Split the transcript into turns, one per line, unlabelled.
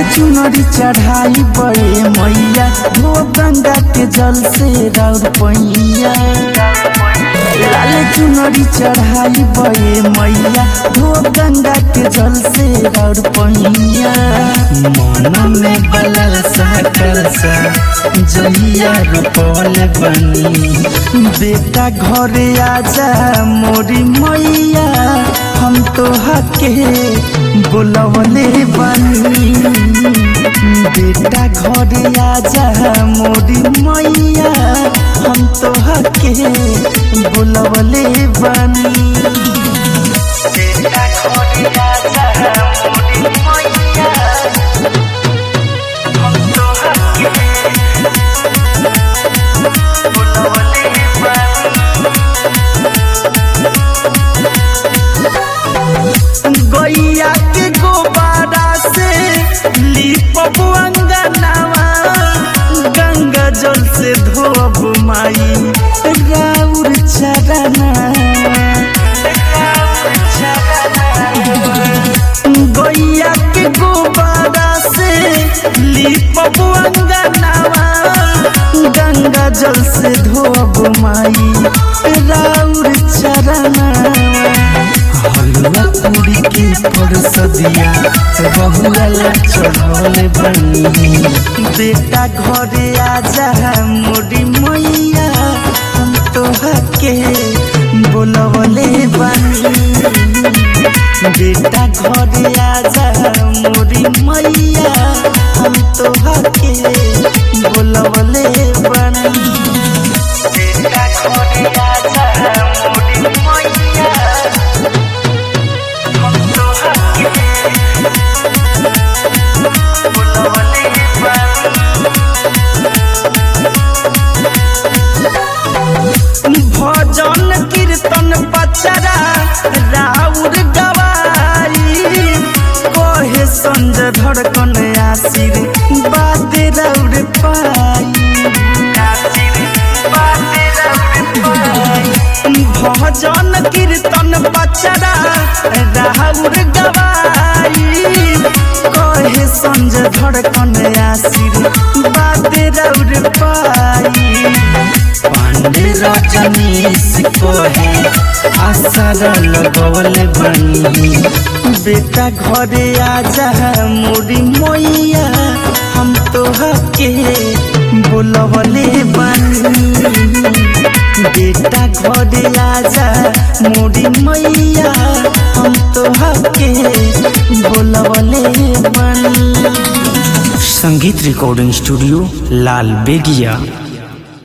चुनरी चढ़ाई बड़े मैया वो गंगा के जल से राउर पैया लाल चुनरी चढ़ाई बड़े मैया वो गंगा के जल से राउर पैया मन में बलल सा कलसा जहिया रोपल बनी बेटा घरे आजा मोरी मैया हम तो हके बोलवले बनी बेटा घरे आजा मोरी मैया हम तो हके बोलवले बनी बेटा घरे आजा मोरी मैया हम तो हके बोलवले बनी गैया के गोबारा से लिपब अंगनावा गंगा जल से धोब माई राउर चरना गैया के गोबारा से लिपब अंगनावा गंगा जल से धोब माई राउर चरना हलवा पूरी के परसदिया रहुला चढ़ल बनी बेटा घरे आजा मोरी मैया हम तो हके बोलवले बनी बेटा घरे आजा मोरी मैया हम तो हके बोलवले बनी बेटा घरे आजा मोरी मैया भजन कीर्तन पचरा राउर गवाई कहे संज धड़कन आसिर बात राउर पाई भजन कीर्तन पचरा राउर गवाई कहे संज धड़कन आसिर बात राउर पाई पांडे रजनीश कोहे आसर लगवल बनी बेटा घरे आजा मोरी मैया हम तो हके बोलवले बनी बेटा घरे आजा मोरी मैया हम तो हके बोलवले बनी
संगीत रिकॉर्डिंग स्टूडियो लाल बेगिया